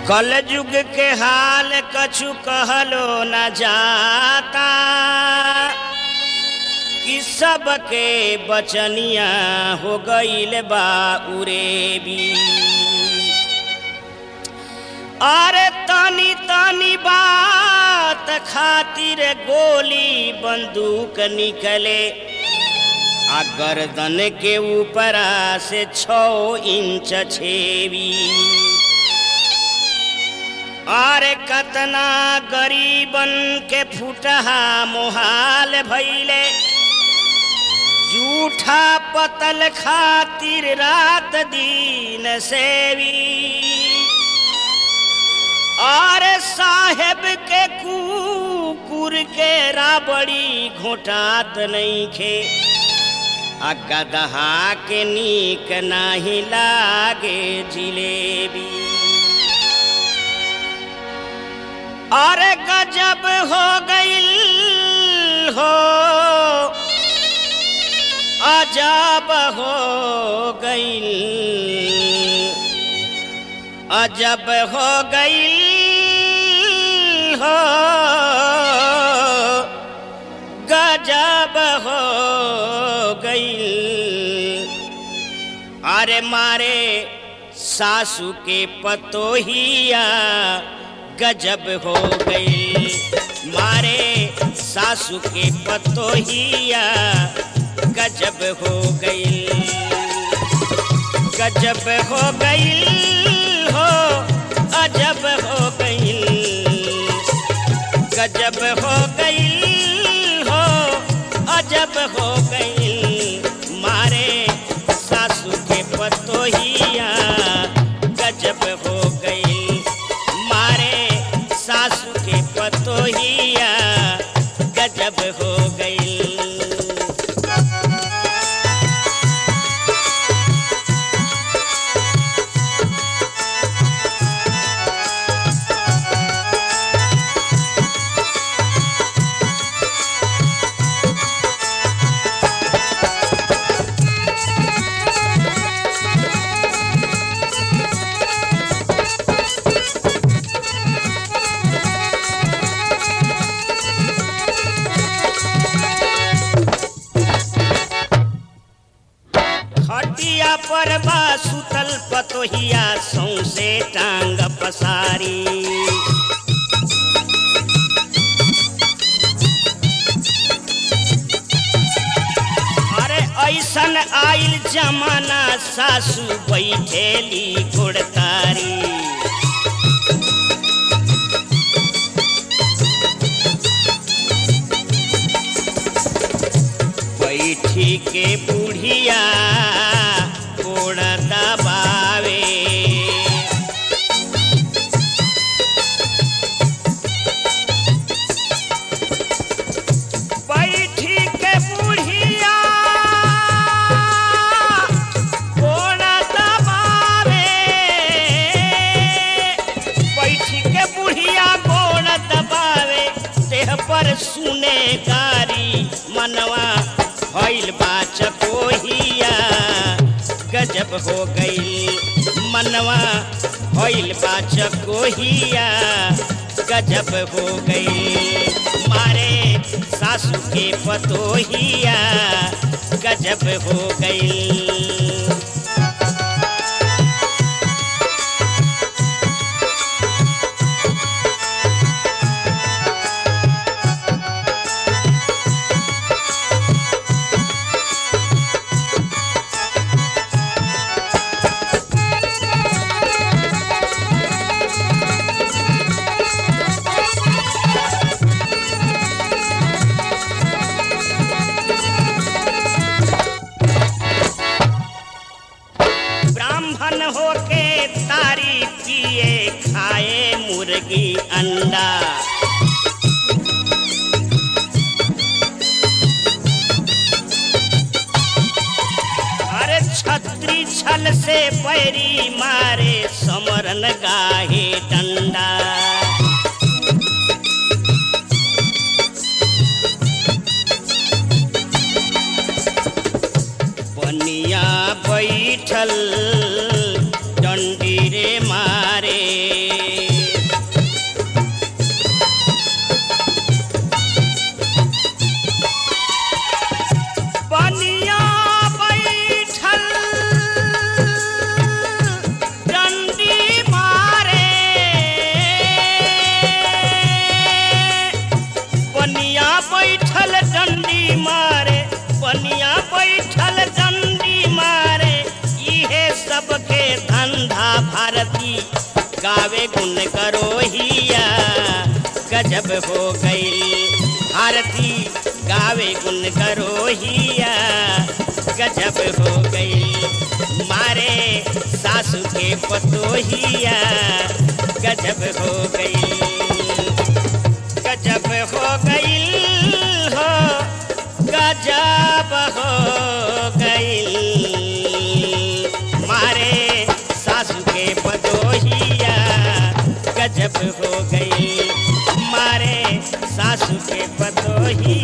कल युग के हाल कछु कहलो न जाता कि सबके बचनिया हो गईल बा उरेबी अरे तनी तनी बात खातिर गोली बंदूक निकले आ गर्दन के ऊपरा से छो इंच छेवी अरे कतना गरीबन के फुटहा मोहाल भैले जूठा पतल खातिर रात दिन सेवी और साहेब के कुकुर के राबड़ी घोटात नहीं खे आ गदहा के नीक नाही लागे जिलेबी अरे गजब हो गईल हो अजब हो गईल अजब हो गईल हो गजब हो गईल अरे मारे सासू के पतोहिया गजब हो गई मारे सासू के पतोहिया गजब हो गई गजब हो गई हो अजब हो गई गजब हो गई हो अजब हो गई मारे सासू के पतोहिया गजब हो गई मारे सासू के पतोहिया गजब हो गई खटिया पर बा सुतल पतोहिया सौसे टांग पसारी अरे ऐसन आइल जमाना सासू बैठेली गुड़तारी बैठी के बुढ़िया कोड़ दबावे बैठी के बुढ़िया कोड़ दबावे बैठी के बुढ़िया गोड़ दबावे देह पर सुने गारी मनवा भइल बा चकोहिया गजब हो गई मनवा भइल बा चकोहिया गजब हो गई मारे सासू के पतोहिया गजब हो गई ब्राह्मण होके तारी पिए खाए मुर्गी अंडा अरे छत्री छल से पैरी मारे समरन गाहे डंडा बनिया बैठल डंडी रे मारे गुन करो हिया गजब हो गई भारती गावे गुन करो हिया गजब हो गई मारे सासू के पतोहिया गजब हो गई गजब हो गई हो गजब हो गई मारे सासू के पदोहिया गजब हो गई मारे सासू के पदोहिया